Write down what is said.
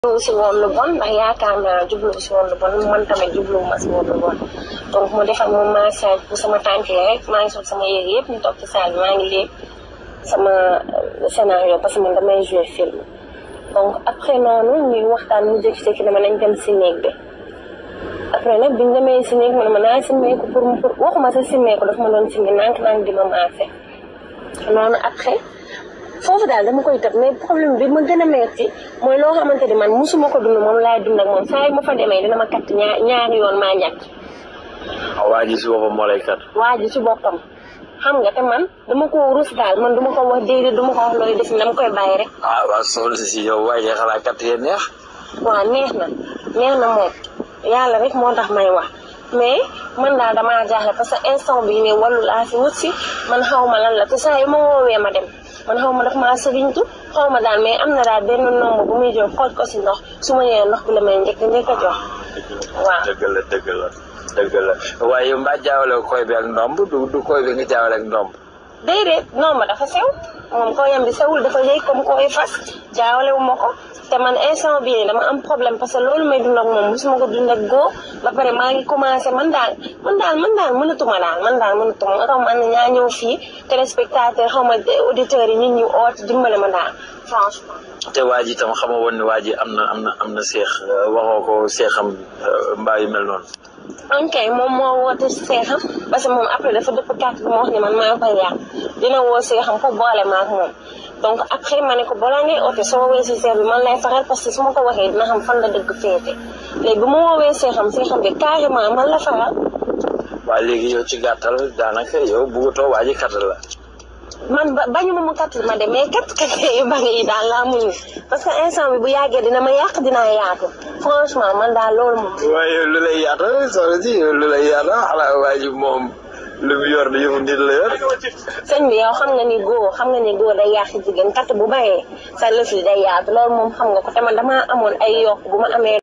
jubluwu si woon lu bon ndax yaakaar naa jubluwu si woon lu bon man tamit jubluwu ma si woon lu bon donc mu defal moom massage pour sama tànk yi rek maa ngi sol sama yére yëpp ñu toog ci salle bi maa ngi léegi sama scénario parce que man damay jouer film donc après noonu ñuy waxtaan mu jékki-jékki dama nañ dem si néeg bi après nag biñ demee si néeg ma ne ma naa simmeeku pour pour waxuma sa simmeeku dafa ma doon simmi nànk nànk di ma maase noonu après foofu daal dama koy tëb mais problème bi ma gën a metti mooy loo xamante ni man musuma ko dund moom laay dund ak moom saa yi ma fa demee dina ma katt ñaar ñaari yoon maa ñàkk ah waa ji si boppam moo lay kat. waa ji ci boppam xam nga te man dama ko rus daal man duma ko wax déedéet duma ko wax looy def dama koy bàyyi rek ah waa soxna si yow waaye de xalaat kat yee neex. waaw neex na neex na moom yàlla rek moo tax may wax mais man daal damaa jaaxle parce que instant bii ne wàllu laa fi wut si man xaw ma lan la te saa yu ma woowee ma dem man xaw ma daf maa sëriñtu xaw ma daal mais am na daal benn nombre bu muy jël xooj ko si ndox su ma ñëwee ndox bi la may njëkk njëkk a jox waaw dëgg la dëgg la dëgg la waaye yow mbaa jaawale koy bi ak ndomb du du koy bi nga jaawale ak ndomb. déedéet non ma dafa sew moom kooyam bi sewul dafa yëy comme kooy fas jaawale wu ma ko te man instant bii nii dama am problème parce que loolu may dund ak moom mosuma ko dund ak góor ba pare maa ngi commencé man daal man daal man daal mënatuma daal man daal mënatuma nga xam man ñaa ñëw fii téléspectateur xaw ma auditeurs yi nit ñu oot dimbale ma daal franchement. te waa ji tam xama woon ne waa ji am na am na am na seex waxoo ko seexam mbaa yu mel noonu. ok moom moo woote seexam parce que moom après dafa dëpp kàtt bi ma wax ne man maa koy yàq dina woo seexam pour boole ma ak moom donc après ma ne ko balaa ngay oote soo woowee si seex bi man lay faral parce que su ma ko waxee dina xam fan la dëgg féete léegi bu ma woowee seexam seexam bi carrément man la faral waaye léegi yow ci gàttal daanaka yow bëggatoo waa ji kat la. man ba bañu ma mu kat ma de mais kat kat yu bari yi daal laa muñu parce que instant bi bu yàggee dina ma yàq dinaa yaatu franchement man daal loolu moom waaye lu lay yaata soxna si lu lay yaata xanaa waa ji moom lu mu yor di yëfu nit la yor. sëñ bi yow xam nga ni góor xam nga ni góor day yàq jigéen kat bu bayee sa lëf li day yaatu loolu moom xam nga ko te man damaa amoon ay yokk bu ma amee